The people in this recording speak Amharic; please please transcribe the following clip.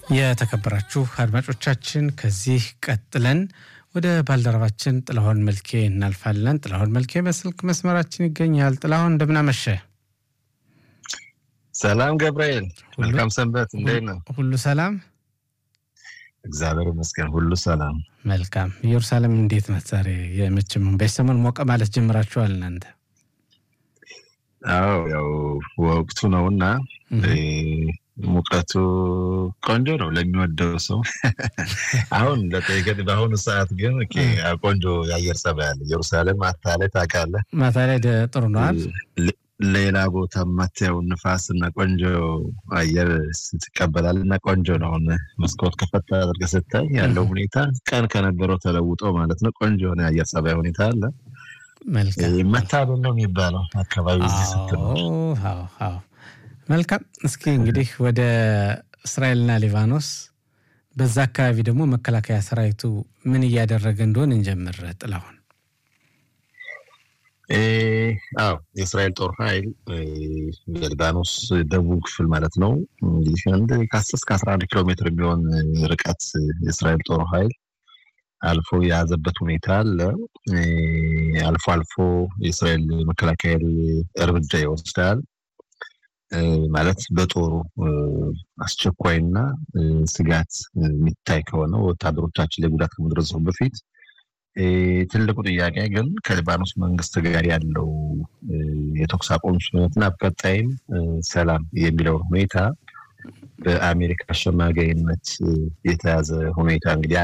የተከበራችሁ አድማጮቻችን ከዚህ ቀጥለን ወደ ባልደረባችን ጥላሁን መልኬ እናልፋለን። ጥላሁን መልኬ በስልክ መስመራችን ይገኛል። ጥላሁን እንደምናመሸ። ሰላም ገብርኤል፣ መልካም ሰንበት። እንዴት ነው? ሁሉ ሰላም? እግዚአብሔር ይመስገን፣ ሁሉ ሰላም። መልካም። ኢየሩሳሌም እንዴት ናት ዛሬ? የመቼም በሰሞን ሞቀ ማለት ጀምራችኋል እናንተ? አዎ ያው ወቅቱ ነውና ሙቀቱ ቆንጆ ነው ለሚወደው ሰው። አሁን ለጠይቀን በአሁኑ ሰዓት ግን ቆንጆ የአየር ጸባይ አለ። ኢየሩሳሌም ማታ ላይ ታውቃለህ፣ ማታ ላይ ጥሩ ነዋል። ሌላ ቦታ የማታየው ንፋስ እና ቆንጆ አየር ስትቀበላል እና ቆንጆ ነው። አሁን መስኮት ከፈታ አድርገህ ስታይ ያለው ሁኔታ ቀን ከነበረው ተለውጦ ማለት ነው። ቆንጆ የሆነ የአየር ጸባይ ሁኔታ አለ። መታደል ነው የሚባለው አካባቢ ስትኖር። መልካም። እስኪ እንግዲህ ወደ እስራኤልና ሊባኖስ በዛ አካባቢ ደግሞ መከላከያ ሰራዊቱ ምን እያደረገ እንደሆን እንጀምር። ጥላሁን። አዎ የእስራኤል ጦር ኃይል የሊባኖስ ደቡብ ክፍል ማለት ነው እንግዲህ አንድ ከአስር እስከ አስራ አንድ ኪሎ ሜትር የሚሆን ርቀት የእስራኤል ጦር ኃይል አልፎ የያዘበት ሁኔታ አለ። አልፎ አልፎ የእስራኤል መከላከያ እርምጃ ይወስዳል። ማለት በጦሩ አስቸኳይና ስጋት የሚታይ ከሆነ ወታደሮቻችን ላይ ጉዳት ከመድረሱ በፊት ትልቁ ጥያቄ ግን ከሊባኖስ መንግስት ጋር ያለው የተኩስ አቁም ስምምነትና በቀጣይም ሰላም የሚለውን ሁኔታ በአሜሪካ አሸማጋይነት የተያዘ ሁኔታ እንግዲህ